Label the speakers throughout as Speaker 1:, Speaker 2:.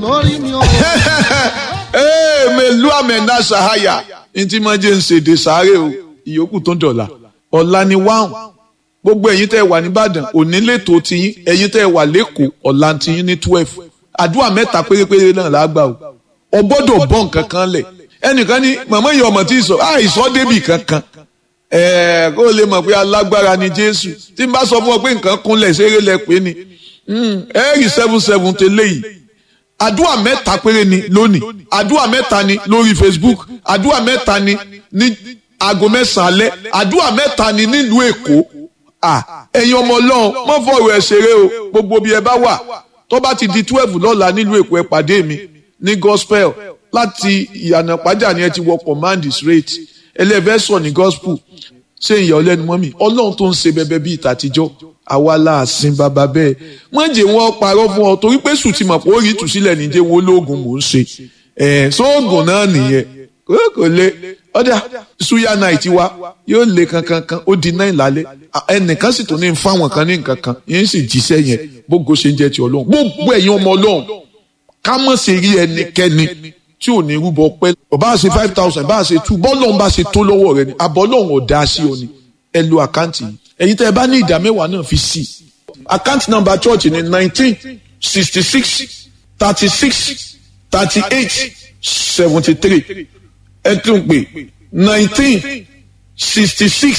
Speaker 1: lórí mi o.
Speaker 2: ee melu amenda sahaya ntí máa jẹ́ ń ṣèdè sáré o ìyókù tó ń dọ̀la ọ̀la ni wáhùn gbogbo ẹ̀yin tẹ́ ẹ wà nìbàdàn òní lẹ́tọ̀ọ́ tiyín ẹ̀yin tẹ́ ẹ wà lẹ́kọ̀ọ́ ọ̀la tiyín ní twelve àdúrà mẹ́ta pérépéré náà lágbà o ọ gbọ́dọ̀ bọ́ nǹkan kan lẹ̀ ẹnìkan ní màmá ìyá ọmọ tí ì sọ àìsọ débì kankan ẹ̀ẹ́ kó o lè mọ̀ pé alágbára ni Jésù tí n bá sọ fún ọ pé nǹkan kúnlẹ̀ ṣeré lẹ pé ni ẹ̀ẹ́rì seven seven tẹ́lẹ̀ yìí àdúrà mẹ́ta péré ni lónìí àdúrà mẹ́ta ni lórí Facebook àdúrà mẹ́ta ni ní aago mẹ́sàn-án alẹ́ àdúrà mẹ́ta ni nílùú Èkó ẹ̀yin ọmọ Ọlọ́run mọ́ fọ̀rọ̀ ẹ̀ ṣeré o gbogbo bí ẹ bá wà tó bá ti di twelve lọ́la nílùú Èkó ẹ pàdé mi ní gospel láti ìyànà pàjá ni ẹ ti wọ command straight ẹlẹ́fẹ̀sọ̀ ní gospel ṣé ìyá ọlẹ́nu mọ́mì Ọlọ́run tó ń ṣe bẹbẹ bíi ìtàtijọ́ àwa láàsìn bàbá bẹ́ẹ̀ wọ́n jẹ́ wọn parọ́ fún ọ torí pé sùn ti mọ̀ pé ó rí ìtúsílẹ̀ níjẹ́ wọn ológun mò ń ṣe ẹ̀ sóògùn náà nìyẹn kò lè ọ̀dà suya night wa yóò lé kankan kan ó di náà lálẹ́ ẹnìkan sì tún ní fáwọn kan ní nǹkan kan yẹn sì jíṣẹ́ yẹn bógo ṣe ń jẹ́ ti ọlọ́run gbogbo ẹ̀yin ọmọ ọlọ́run ká mọ̀ sí rí ẹnikẹ́ni tí ò ní rúbọ pẹ́ ọba ṣe five thousand bá ṣe two bọ́ọ̀lọ́run bá ṣe tó lọ́wọ́ rẹ ni àbọ̀lọ́run ò dá sí ọ ni ẹ lo àkáǹtì yìí ẹ̀yin tẹ́ ẹ bá ní ìdá mẹ́wàá náà fi sí i àkáǹtì nọ́mbà church ni nineteen sixty six thirty six thirty eight seventy three ẹ tún pè nineteen sixty six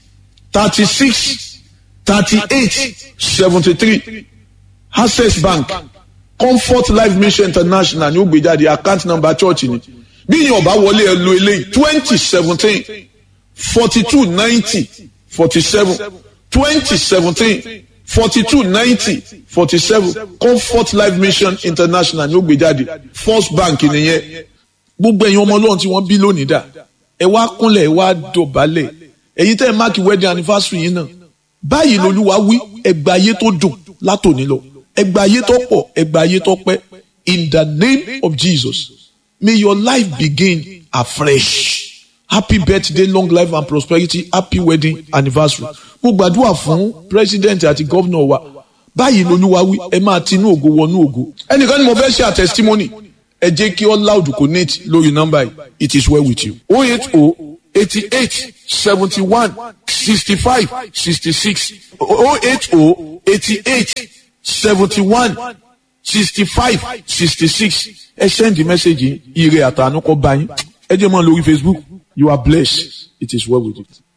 Speaker 2: thirty six thirty eight seventy three access bank comfort life mission international ní ó gbé jáde account number church ni bí yín ọba wọlé ẹ lo eléyìí twenty seventeen forty two ninety forty seven twenty seventeen forty two ninety forty seven comfort life mission international ní ó gbé jáde first bank nìyẹn gbogbo ẹ̀yin ọmọ ọlọ́run tí wọ́n bí lónìí dà ẹ wá kúnlẹ̀ ẹ wá dọ̀bálẹ̀ ẹ̀yin tẹ́ ẹ máàkì wedding anniversary yín náà báyìí lolúwa wí ẹgbà ayé tó dùn látòní lọ ẹgbà ayé tó pọ̀ ẹgbà ayé tó pẹ́ in the name of Jesus may your life begin afresh happy birthday long life and prosperity happy wedding anniversary mo gbàdúrà fún president àti governor wa báyìí lolúwa wí ẹ máa tinú ògo wọnú ògo ẹnìkan ni mo fẹ́ ṣe àtẹsítímọ́nì ẹ jẹ́ kí all loud connect lórí nọ́mbà yìí it is well with you. o eight o eighty eight seventy one sixty five sixty six o eight o eighty eight seventy one sixty five sixty six ẹ send the message ire àtànú kọ bá yín ẹ jẹ́ mọ́ lórí Facebook you are blessed it is well with you.